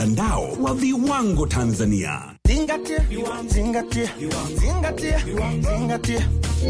mtandao wa viwango Tanzania. Zingatia, zingatia, zingatia, zingatia.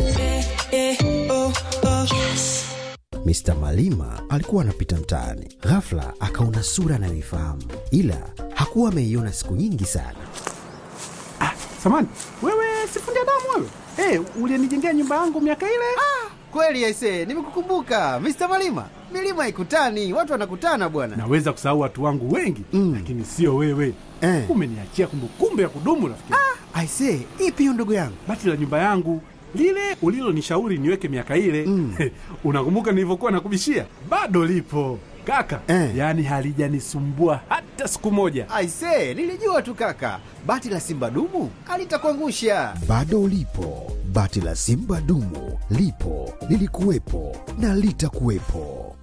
Mr. Malima alikuwa anapita mtaani, ghafla akaona sura anayoifahamu, ila hakuwa ameiona siku nyingi sana. Samani, wewe sifundi damu wewe? Hey, ulienijengea nyumba yangu miaka ile? Kweli aise, nimekukumbuka Mr. Malima. Milima ikutani, watu wanakutana bwana. Naweza kusahau watu wangu wengi Mm. lakini sio wewe. Eh. Umeniachia kumbukumbu ya kudumu rafiki. Aise, ipi hiyo ndugu yangu? Bati la nyumba yangu lile ulilonishauri niweke miaka ile Mm. unakumbuka nilivyokuwa nakubishia? Bado lipo kaka, Eh. yaani halijanisumbua hata siku moja. Aise, nilijua tu kaka, bati la simba dumu alitakuangusha. Bado ulipo, bati la simba dumu lipo, lilikuwepo na litakuwepo.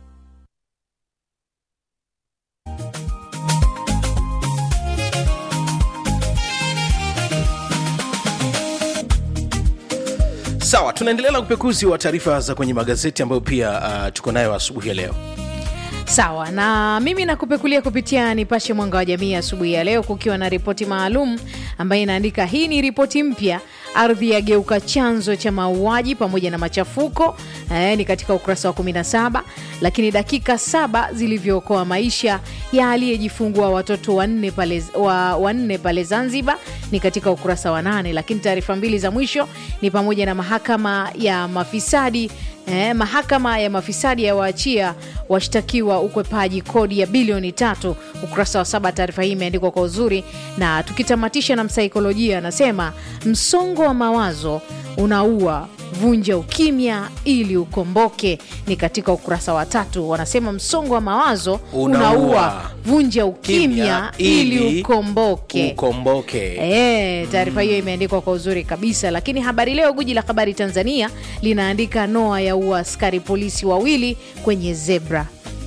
sawa tunaendelea na upekuzi wa taarifa za kwenye magazeti ambayo pia uh, tuko nayo asubuhi ya leo sawa na mimi nakupekulia kupitia nipashe mwanga wa jamii asubuhi ya leo kukiwa na ripoti maalum ambayo inaandika hii ni ripoti mpya ardhi yageuka chanzo cha mauaji pamoja na machafuko eh, ni katika ukurasa wa 17 lakini dakika saba zilivyookoa maisha ya aliyejifungua watoto wanne pale, wa, wanne pale zanzibar ni katika ukurasa wa nane lakini taarifa mbili za mwisho ni pamoja na mahakama ya mafisadi Eh, mahakama ya mafisadi yawaachia washtakiwa ukwepaji kodi ya bilioni tatu. Ukurasa wa saba, taarifa hii imeandikwa kwa uzuri. Na tukitamatisha na msaikolojia, anasema msongo wa mawazo unaua vunja ukimya ili ukomboke, ni katika ukurasa wa tatu. Wanasema msongo wa mawazo Unaua. unaua vunja ukimya Kimya ili ili ukomboke. ukomboke E, taarifa hiyo imeandikwa kwa uzuri kabisa. Lakini Habari Leo, guji la habari Tanzania, linaandika Noa ya ua askari polisi wawili kwenye zebra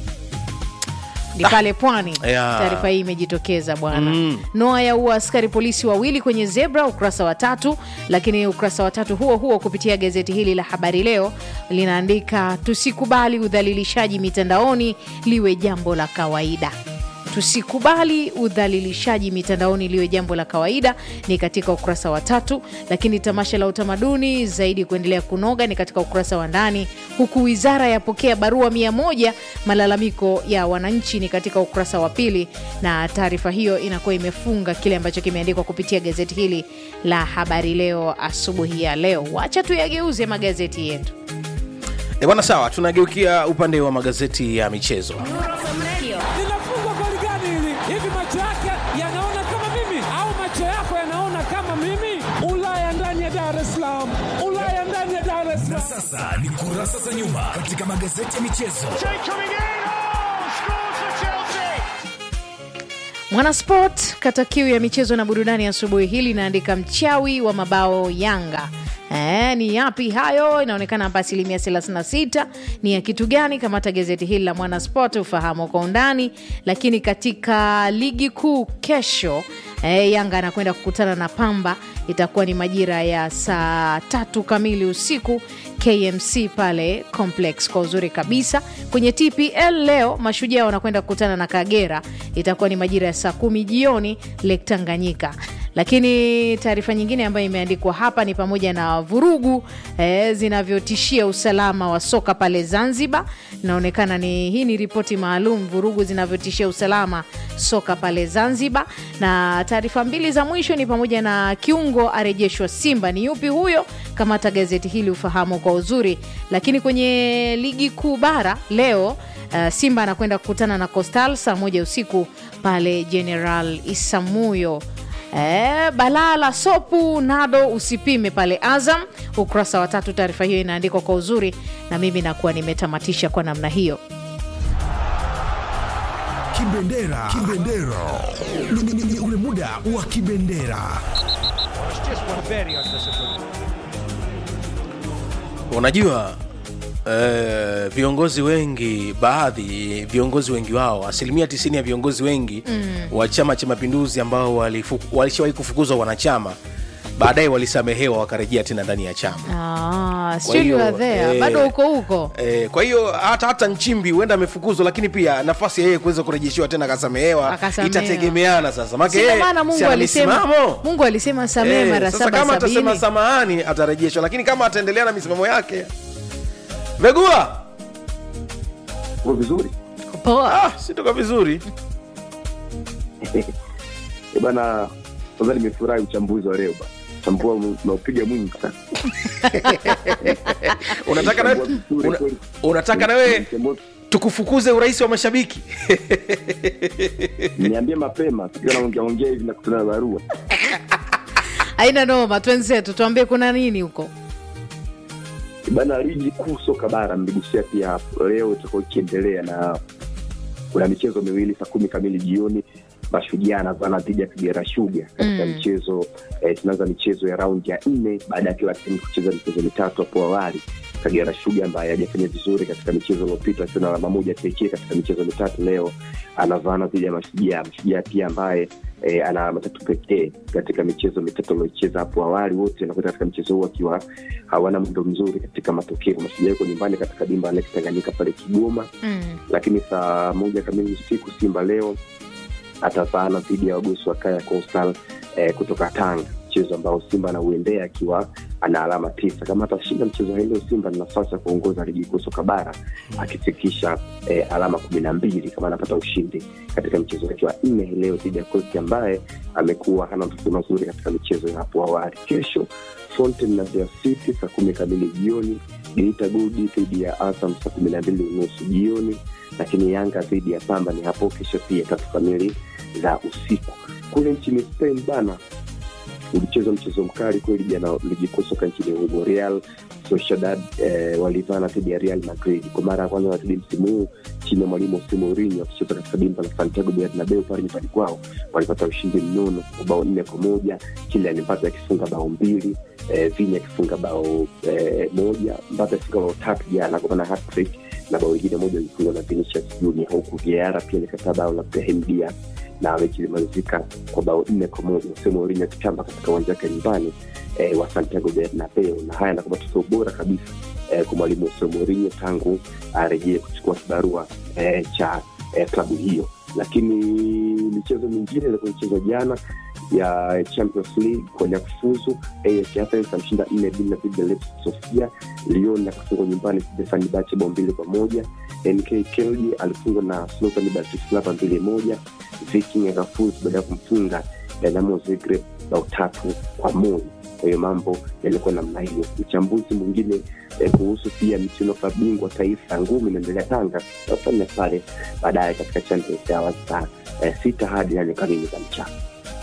ni pale pwani. ya. Taarifa hii imejitokeza bwana. Noa ya ua askari polisi wawili kwenye zebra, ukurasa wa tatu. Lakini ukurasa wa tatu huo huo kupitia gazeti hili la Habari Leo linaandika tusikubali udhalilishaji mitandaoni liwe jambo la kawaida tusikubali udhalilishaji mitandaoni liwe jambo la kawaida ni katika ukurasa wa tatu lakini tamasha la utamaduni zaidi kuendelea kunoga ni katika ukurasa wa ndani huku wizara yapokea barua mia moja malalamiko ya wananchi ni katika ukurasa wa pili na taarifa hiyo inakuwa imefunga kile ambacho kimeandikwa kupitia gazeti hili la habari leo asubuhi ya leo wacha tuyageuze magazeti yetu e bwana sawa tunageukia upande wa magazeti ya michezo linafungwa goli gani hili? Hivi macho yake yanaona kama mimi au macho yako yanaona kama mimi? Ulaya ndani ya Dar es Salaam, Ulaya ndani ya Dar es Salaam. Sasa ni kurasa za nyuma katika magazeti ya michezo. Mwanasport kata kiu ya michezo na burudani asubuhi hili inaandika mchawi wa mabao Yanga. E, ni yapi hayo? Inaonekana hapa asilimia 36 ni ya kitu gani? Kamata gazeti hili la Mwanasport ufahamu kwa undani. Lakini katika ligi kuu kesho e, Yanga anakwenda kukutana na Pamba, itakuwa ni majira ya saa tatu kamili usiku KMC pale Complex kwa uzuri kabisa. Kwenye TPL leo Mashujaa wanakwenda kukutana na Kagera, itakuwa ni majira ya saa kumi jioni Lake Tanganyika. Lakini taarifa nyingine ambayo imeandikwa hapa ni pamoja na vurugu eh, zinavyotishia usalama wa soka pale Zanzibar. Inaonekana ni hii ni ripoti maalum, vurugu zinavyotishia usalama soka pale Zanzibar. Na taarifa mbili za mwisho ni pamoja na kiungo arejeshwa Simba. Ni yupi huyo? Kamata gazeti hili ufahamu kwa uzuri. Lakini kwenye ligi kuu bara leo uh, Simba anakwenda kukutana na Coastal saa moja usiku pale General Isamuyo. Eh, balaa la sopu nado usipime pale Azam. Ukurasa wa tatu, taarifa hiyo inaandikwa kwa uzuri, na mimi nakuwa nimetamatisha kwa namna hiyo. Kibendera, kibendera Ni- ni- ni ule muda wa kibendera. unajua eh, viongozi wengi baadhi viongozi wengi wao asilimia 90 ya viongozi wengi mm. wa chama cha mapinduzi ambao walifu- walishawahi kufukuzwa wanachama baadaye walisamehewa wakarejea tena ndani ya chama Ah, Kwa still you hiyo, are there. eh, bado uko huko E, kwa hiyo hata hata Nchimbi huenda amefukuzwa, lakini pia nafasi ya yeye kuweza kurejeshiwa tena akasamehewa Akasamehewa. itategemeana sasa, maana Sina yeye maana Mungu si ana alisema misimamo. Mungu alisema samehe Eh, mara sasa saba kama atasema sabini. samahani atarejeshwa, lakini kama ataendelea na misimamo yake Vegula Uko vizuri Poa. ah, sitoka vizuri Eh, bana kwanza nimefurahi uchambuzi wa leo bana chambua naupiga mwingi sana unataka nawe Chambua vizuri una, kweli. unataka nawe Chambua- tukufukuze urais wa mashabiki niambie mapema sikiwa naongea ongea hivi nakutana na barua haina noma twenzetu tuambie kuna nini huko bana ligi kuu soka bara mligusia pia hapo leo itakuwa ikiendelea na kuna michezo miwili saa kumi kamili jioni mashujaa anavana dhidi ya kigera shuga katika Mm. michezo eh, tunaanza michezo ya raundi ya nne baada ya kila timu kucheza michezo mitatu hapo awali kagera shuga ambaye hajafanya vizuri katika michezo iliyopita akiwa na alama moja pekee katika michezo mitatu leo anavana dhidi ya mashujaa mashujaa pia ambaye eh, ana alama tatu pekee katika michezo mitatu aliocheza hapo awali wote wanakwenda katika mchezo huu akiwa hawana mwendo mzuri katika matokeo mashujaa yuko nyumbani katika dimba la Tanganyika pale kigoma mm. lakini saa moja kamili usiku simba leo atafaana dhidi ya wagosi wa kaya coastal eh, kutoka tanga mchezo ambao simba anauendea akiwa ana alama tisa kama atashinda mchezo hii leo simba na nafasi ya kuongoza ligi kuu soka bara akifikisha eh, alama kumi na mbili kama anapata ushindi katika mchezo wake wa nne hii leo dhidi ya kosti ambaye amekuwa hana matokeo mazuri katika michezo ya hapo awali kesho Fountain na Mbeya City saa kumi kamili jioni, Geita Gold dhidi ya Azam saa kumi na mbili unusu jioni, lakini Yanga dhidi ya Pamba ni hapo kesho pia tatu kamili za usiku. Kule nchini Spain bana, ulichezwa mchezo mkali kweli jana ligi kuu soka nchini humo. Real Sociedad eh, walivana dhidi ya Real Madrid kwa mara ya kwanza warudi msimu huu chini ya mwalimu Jose Mourinho wakicheza katika dimba la Santiago Bernabeu pale nyumbani kwao, walipata ushindi mnono wa bao nne kwa moja, Kylian Mbappe akifunga bao mbili eh, Vini akifunga bao eh, moja, Mbappe akifunga bao tatu jana kwa maana hat-trick na bao lingine moja lilifungwa na Vinicius Junior, huku Vieira pia alikataa bao la Brahim Diaz na mechi ilimalizika kwa bao nne kwa moja Jose Mourinho akitamba katika uwanja wake nyumbani eh, wa Santiago Bernabeu, na haya anakuwa matokeo bora kabisa eh, kwa mwalimu Jose Mourinho tangu arejee kuchukua kibarua eh, cha eh, klabu hiyo. Lakini michezo mingine ilikuwa michezo jana ya Champions League kwenye kufuzu AS Athens amshinda nne bila dhidi ya Levski Sofia. Lyon akafungwa nyumbani Stefan Bache bao mbili kwa moja. NK Kelji alifungwa na Slovan Bratislava mbili moja. Viking akafuzu baada ya kumfunga Dinamo Zagreb bao tatu kwa moja. Kwa hiyo mambo yalikuwa namna hiyo. Uchambuzi mwingine eh, kuhusu pia michuano ya bingwa taifa ya ngumi inaendelea Tanga, tutafanya pale baadaye katika Champions Hours saa eh, sita hadi nane kamili za mchana.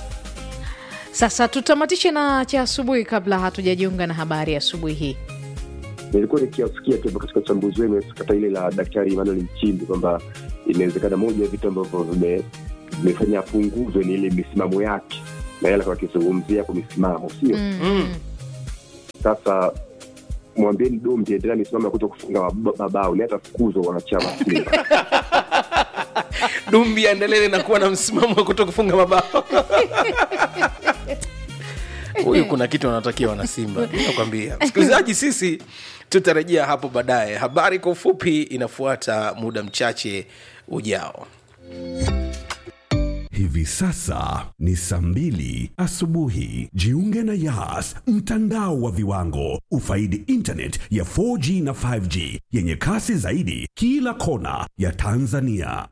sasa tutamatishe na cha asubuhi kabla hatujajiunga na habari ya asubuhi hii nilikuwa nikiasikia tu katika uchambuzi wenu kata ile la daktari Emmanuel Nchimbi kwamba inawezekana moja ya vitu ambavyo vime- vimefanya apunguzwe ni ile misimamo yake na yale alikuwa akizungumzia kwa misimamo sio mm. sasa mwambieni dombi endelea misimamo ya kuto kufunga mab- mabao ni hata fukuzwa wanachama Simba. dumbi aendelee na kuwa na msimamo wa kuto kufunga mabao huyu kuna kitu anatakia wanasimba nakwambia msikilizaji sisi tutarejea hapo baadaye habari kwa ufupi inafuata muda mchache ujao Hivi sasa ni saa mbili asubuhi. Jiunge na Yas, mtandao wa viwango. Ufaidi internet ya 4G na 5G yenye kasi zaidi kila kona ya Tanzania.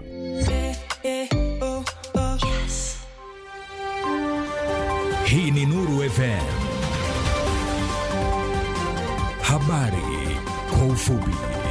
Hii ni Nuru FM. Habari kwa ufupi.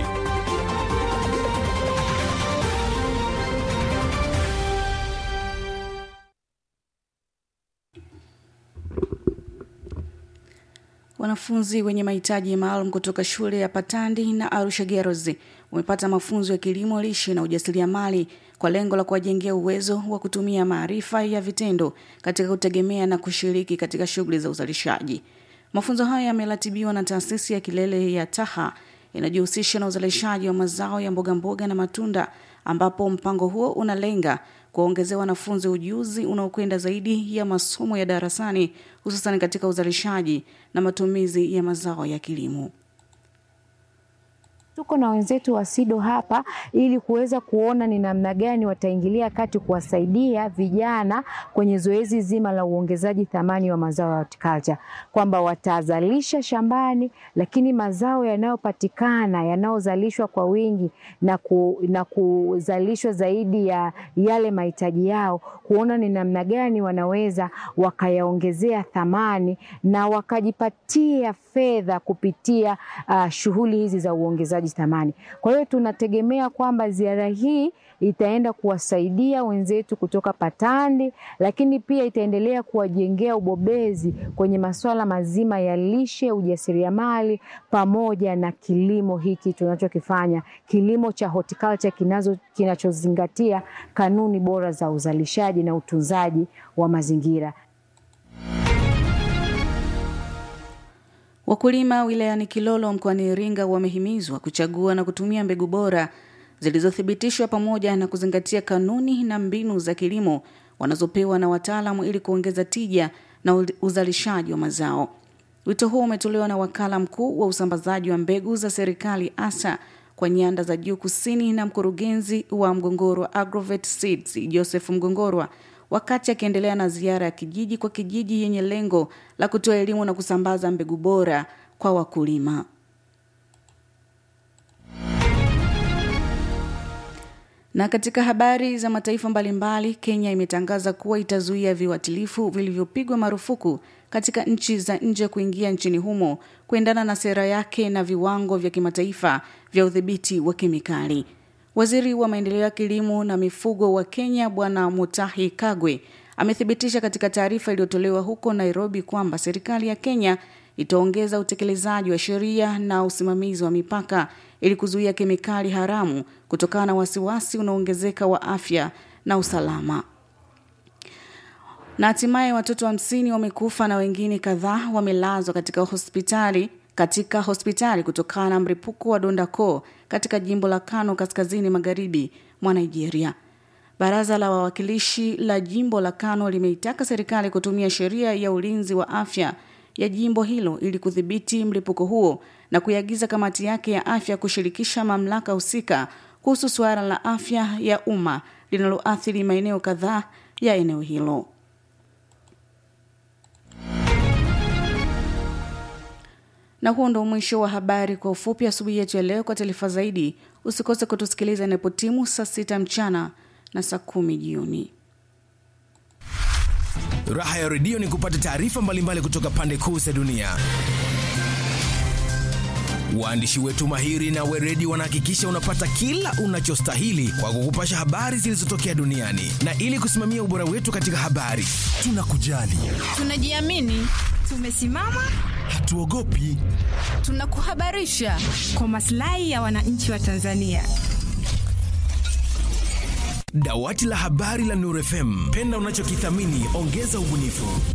Wanafunzi wenye mahitaji maalum kutoka shule ya Patandi na Arusha Girls wamepata mafunzo ya kilimo lishe na ujasiriamali kwa lengo la kuwajengea uwezo wa kutumia maarifa ya vitendo katika kutegemea na kushiriki katika shughuli za uzalishaji. Mafunzo haya yameratibiwa na taasisi ya kilele ya Taha inajihusisha na uzalishaji wa mazao ya mboga mboga na matunda ambapo mpango huo unalenga kuwaongezea wanafunzi ujuzi unaokwenda zaidi ya masomo ya darasani, hususan katika uzalishaji na matumizi ya mazao ya kilimo. Tuko na wenzetu wa SIDO hapa ili kuweza kuona ni namna gani wataingilia kati kuwasaidia vijana kwenye zoezi zima la uongezaji thamani wa mazao ya horticulture, kwamba watazalisha shambani, lakini mazao yanayopatikana yanayozalishwa kwa wingi na, ku, na kuzalishwa zaidi ya yale mahitaji yao, kuona ni namna gani wanaweza wakayaongezea thamani na wakajipatia fedha kupitia uh, shughuli hizi za uongezaji thamani. Kwa hiyo tunategemea kwamba ziara hii itaenda kuwasaidia wenzetu kutoka Patandi, lakini pia itaendelea kuwajengea ubobezi kwenye masuala mazima ya lishe, ujasiriamali pamoja na kilimo hiki tunachokifanya, kilimo cha horticulture kinazo kinachozingatia kanuni bora za uzalishaji na utunzaji wa mazingira. Wakulima wilayani Kilolo mkoani Iringa wamehimizwa kuchagua na kutumia mbegu bora zilizothibitishwa pamoja na kuzingatia kanuni na mbinu za kilimo wanazopewa na wataalamu ili kuongeza tija na uzalishaji wa mazao. Wito huo umetolewa na wakala mkuu wa usambazaji wa mbegu za serikali ASA kwa nyanda za juu kusini na mkurugenzi wa Mgongorwa Agrovet Seeds Joseph Mgongorwa wakati akiendelea na ziara ya kijiji kwa kijiji yenye lengo la kutoa elimu na kusambaza mbegu bora kwa wakulima. Na katika habari za mataifa mbalimbali, Kenya imetangaza kuwa itazuia viuatilifu vilivyopigwa marufuku katika nchi za nje kuingia nchini humo kuendana na sera yake na viwango vya kimataifa vya udhibiti wa kemikali. Waziri wa maendeleo ya kilimo na mifugo wa Kenya Bwana Mutahi Kagwe amethibitisha katika taarifa iliyotolewa huko Nairobi kwamba serikali ya Kenya itaongeza utekelezaji wa sheria na usimamizi wa mipaka ili kuzuia kemikali haramu kutokana na wasiwasi unaoongezeka wa afya na usalama. Na hatimaye watoto hamsini wa wamekufa na wengine kadhaa wamelazwa katika hospitali katika hospitali kutokana na mlipuko wa donda koo katika jimbo la Kano kaskazini magharibi mwa Nigeria. Baraza la wawakilishi la jimbo la Kano limeitaka serikali kutumia sheria ya ulinzi wa afya ya jimbo hilo ili kudhibiti mlipuko huo na kuiagiza kamati yake ya afya kushirikisha mamlaka husika kuhusu suala la afya ya umma linaloathiri maeneo kadhaa ya eneo hilo. Na huo ndo mwisho wa habari kwa ufupi asubuhi yetu ya leo. Kwa taarifa zaidi, usikose kutusikiliza inapotimu saa sita mchana na saa kumi jioni. Raha ya redio ni kupata taarifa mbalimbali kutoka pande kuu za dunia. Waandishi wetu mahiri na weredi wanahakikisha unapata kila unachostahili kwa kukupasha habari zilizotokea duniani, na ili kusimamia ubora wetu katika habari, tunakujali, tunajiamini, tumesimama, hatuogopi, tunakuhabarisha kwa maslahi ya wananchi wa Tanzania. Dawati la habari la Nuru FM, penda unachokithamini, ongeza ubunifu.